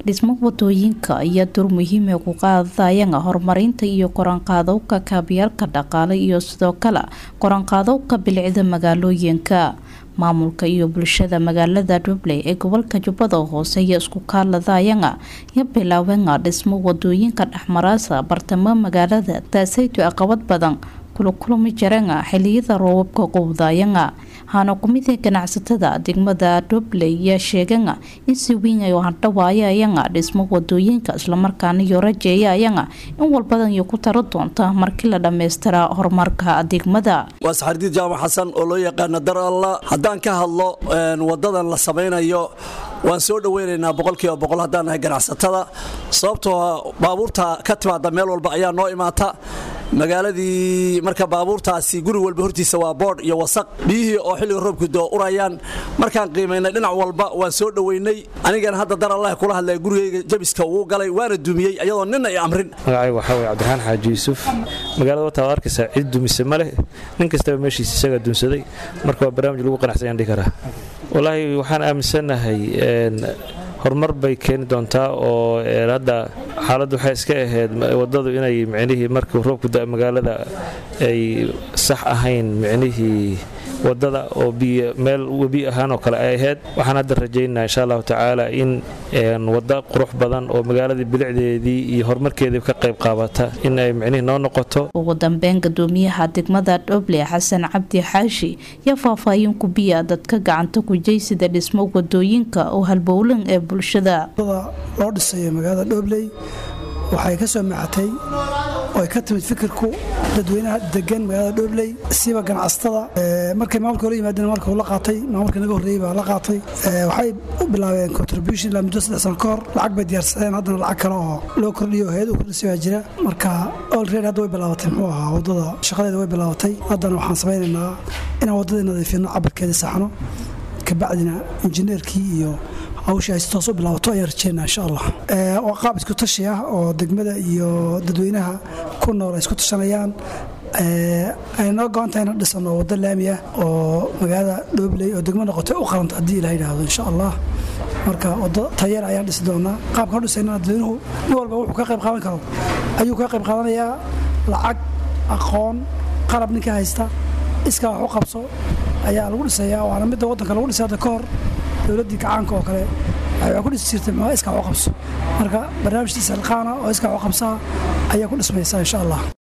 dhismo wadooyinka ayaa door muhiima ku qaadayana horumarinta iyo koranqaadowka kaabyaalka dhaqaale iyo sidoo kale koranqaadowka bilicda magaalooyinka maamulka iyo bulshada magaalada dhubley ee gobolka jubbada hoose iyo isku kaaladayana ya bilaabana dhismo wadooyinka dhexmaraasa bartamo magaalada taasayto aqabad badan kulakulami jarana xiliyada roobabka qowdayana hana kumida ganacsatada degmada dhubley yaa sheegana in si weyn ay handhawaayayana dhismo wadooyinka islamarkaana iyo rajeeyayana in walbadan iyo ku taro doonta markii la dhammaystira horumarka degmada waa saxardiid jaamac xasan oo loo yaqaana dar alla haddaan ka hadlo wadadan la samaynayo waan soo dhoweynaynaa boqolkiiba boqol haddaan nahay ganacsatada sababtoo baabuurta ka timaada meel walba ayaa noo imaata magaaladii marka baabuurtaasi guri walba hortiisa waa boodh iyo wasaq biyihii oo xilliga roobku doo urayaan markaan qiimaynay dhinac walba waan soo dhoweynay anigana hadda dar allah kula hadlaya gurigayga jabiska uu galay waana dumiyey iyadoo nina i amrin magacayga waxaa weye cabdiraxaan xaaji yuusuf magaalada wataa waa arkaysaa cid dumise ma leh nin kastaba meeshiisa isagaa dunsaday marka waa barnaamij lagu qanacsanyaan dhihi karaa wallaahi waxaan aaminsanahay horumar bay keeni doontaa oo hadda xaaladdu waxay iska ahayd wadadu inay micnihii markii roobku da magaalada ay sax ahayn micnihii wadada oo biyo meel webi ahaan oo kale ay ahayd waxaan hadda rajaynaa insha allahu tacaala in wadda qurux badan oo magaaladii bilicdeedii iyo horumarkeedii ka qayb qaabata in ay micnihii noo noqoto ugu dambeyn gadoomiyaha degmada dhoble xasan cabdi xaashi yaa faahfaahin ku biya dadka gacanta ku jeysida dhismo wadooyinka oo halbowlan ee bulshada loo dhisayo magaalada dhobley waxay ka soo macatay oo ka timid fikirku dadweynaha degan magaalada dhobley siba ganacsatada markay maamulka hore yimaadeen marka uu la qaatay maamulka naga horreeyey baa la qaatay waxay u bilaabeen contribution ilaa muddo saddex sano ka hor lacag bay diyaarsadeen haddana lacag kale oo loo kordhiyo hayad u kordhisay baa jira marka olready hadda way bilaabatay muxuu ahaa waddada shaqadeeda way bilaabatay haddana waxaan samaynaynaa inaan waddadii nadiifino cabirkeedii saxno kabacdina injineerkii iyo hawsha ay si toos u bilaabato ayaan rajeynaa insha allah waa qaab isku tashi ah oo degmada iyo dadweynaha ku nool ay isku tashanayaan ay noo go-antahay ina dhisano waddo laami ah oo magaalada dhoobley oo degmo noqotay u qaranta haddii ilaha yidhaahdo insha allah marka waddo tayeer ayaan dhisi doonaa qaabka dhisayna dadweynuhu nin walba wuxuu ka qayb qaadan karo ayuu ka qayb qaadanayaa lacag aqoon qalab ninka haysta iskaa wax u qabso ayaa lagu dhisayaa waana midda waddanka lagu dhisay hadda ka hor dowladdii gacaanka oo kale waxay ku dhisi jirtay muxuu iskaa wax u qabso marka barnaamijtiisa alqaana oo iskaa wax u qabsaa ayaa ku dhismaysaa insha allah